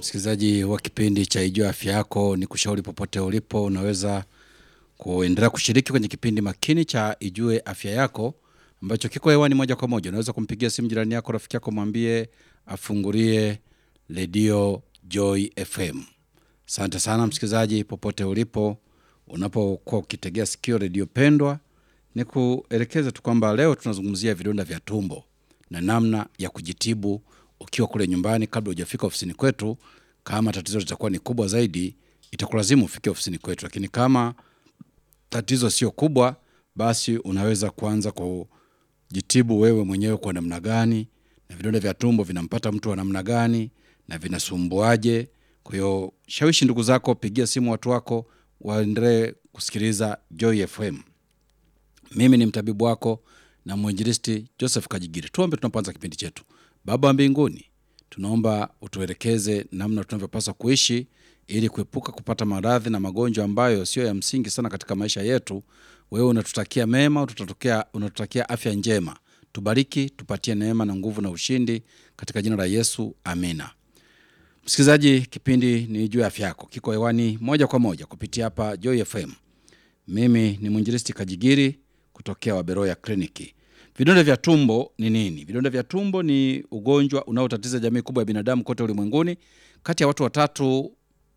Msikilizaji wa kipindi cha Ijua Afya Yako, ni kushauri popote ulipo, unaweza kuendelea kushiriki kwenye kipindi makini cha Ijue Afya Yako ambacho kiko hewani moja kwa moja. Unaweza kumpigia simu jirani yako, rafiki yako, mwambie afungulie redio Joy FM. Asante sana msikilizaji, popote ulipo, unapokuwa ukitegea sikio redio pendwa, ni kuelekeza tu kwamba leo tunazungumzia vidonda vya tumbo na namna ya kujitibu ukiwa kule nyumbani kabla hujafika ofisini kwetu. Kama tatizo litakuwa ni kubwa zaidi, itakulazimu ufike ofisini kwetu, lakini kama tatizo sio kubwa, basi unaweza kuanza kujitibu wewe mwenyewe kwa namna gani, na vidonda vya tumbo vinampata mtu wa namna gani na vinasumbuaje. Kwa hiyo shawishi ndugu zako, pigia simu watu wako waendelee kusikiliza Joy FM. Mimi ni mtabibu wako na mwinjilisti Joseph Kajigiri. Tuombe tunapoanza kipindi chetu. Baba wa mbinguni, tunaomba utuelekeze namna tunavyopaswa kuishi ili kuepuka kupata maradhi na magonjwa ambayo sio ya msingi sana katika maisha yetu. Wewe unatutakia mema, unatutakia, unatutakia afya njema. Tubariki, tupatie neema na nguvu na ushindi katika jina la Yesu, amina. Msikilizaji, kipindi ni juu ya afya yako, kiko hewani moja kwa moja kupitia hapa Joy FM. Mimi ni mwinjilisti Kajigiri kutokea Waberoya Kliniki. Vidonda vya tumbo ni nini? Vidonda vya tumbo ni ugonjwa unaotatiza jamii kubwa ya binadamu kote ulimwenguni. Kati ya watu watatu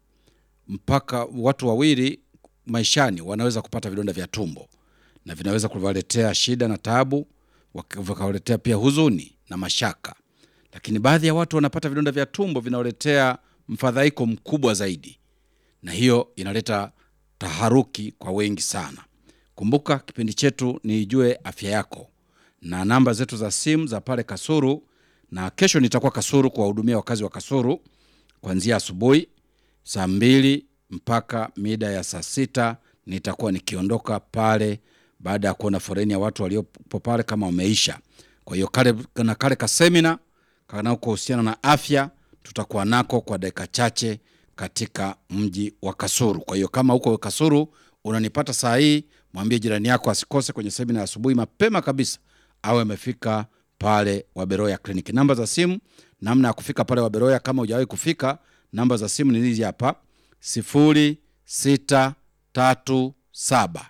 mpaka watu wawili maishani wanaweza kupata vidonda vya tumbo, na vinaweza kuwaletea shida na taabu, vikawaletea pia huzuni na mashaka. Lakini baadhi ya watu wanapata vidonda vya tumbo vinawaletea mfadhaiko mkubwa zaidi, na hiyo inaleta taharuki kwa wengi sana. Kumbuka kipindi chetu ni Ijue Afya Yako na namba zetu za simu za pale Kasuru, na kesho nitakuwa Kasuru kuwahudumia wakazi wa Kasuru kuanzia asubuhi saa mbili mpaka mida ya saa sita nitakuwa nikiondoka pale baada ya kuona foreni ya watu waliopo pale kama wameisha. Kwa hiyo kale na kale ka semina kanakohusiana na afya tutakuwa nako kwa dakika chache katika mji wa Kasuru. Kwa hiyo kama huko Kasuru unanipata saa hii, mwambie jirani yako asikose kwenye semina ya asubuhi mapema kabisa, awe amefika pale Waberoya Kliniki. Namba za simu, namna ya kufika pale Waberoya kama hujawahi kufika, namba za simu ni hizi hapa: sifuri sita tatu saba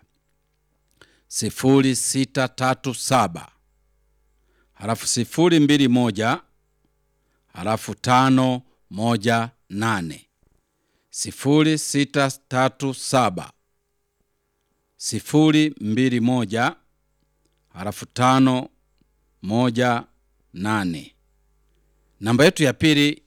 sifuri sita tatu saba halafu sifuri mbili moja halafu tano moja nane sifuri sita tatu saba sifuri mbili moja halafu tano moja nane. Namba yetu ya pili